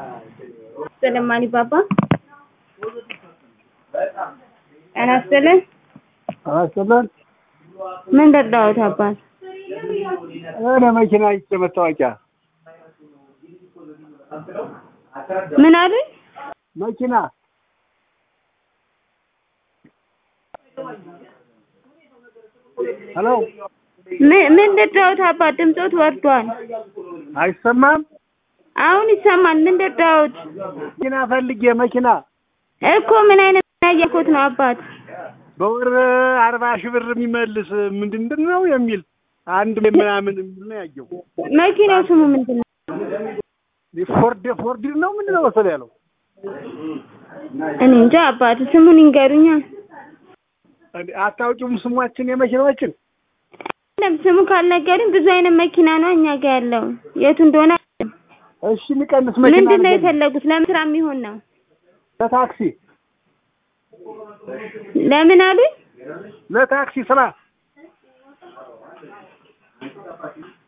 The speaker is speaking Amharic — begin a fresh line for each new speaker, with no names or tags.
ሰለማኒ ባባ ጤና ይስጥልን።
አስተለን
ምን ረዳዎት አባት?
እኔ መኪና ይዤ መታወቂያ
ምን አሉኝ?
መኪና ሄሎ
ምን ምን ረዳዎት አባት? ድምፆት ወርዷል።
አይሰማም?
አሁን ይሰማል። ምን ረዳዎት?
መኪና ፈልጌ መኪና
እኮ ምን አይነት ያየኩት ነው አባት?
በወር አርባ ሺህ ብር የሚመልስ ምንድን ነው የሚል አንድ ምናምን የሚል ነው ያየው።
መኪናው ስሙ ምንድን ነው?
ፎርድ ፎርድ ነው ምንድን ነው መሰለህ ያለው
እኔ እንጃ አባት፣ ስሙን ይንገሩኛ።
አታውቂውም ስሟችን የመኪናዎችን
ለም ስሙ ካልነገሩኝ ብዙ አይነት መኪና ነው እኛ ጋር ያለው የቱ እንደሆነ
እሺ የሚቀንስ መኪና
ምንድን ነው
ንገሪኝ።
የፈለጉት? ለምን ስራ የሚሆን ነው?
ለታክሲ
ለምን አሉኝ?
ለታክሲ ስራ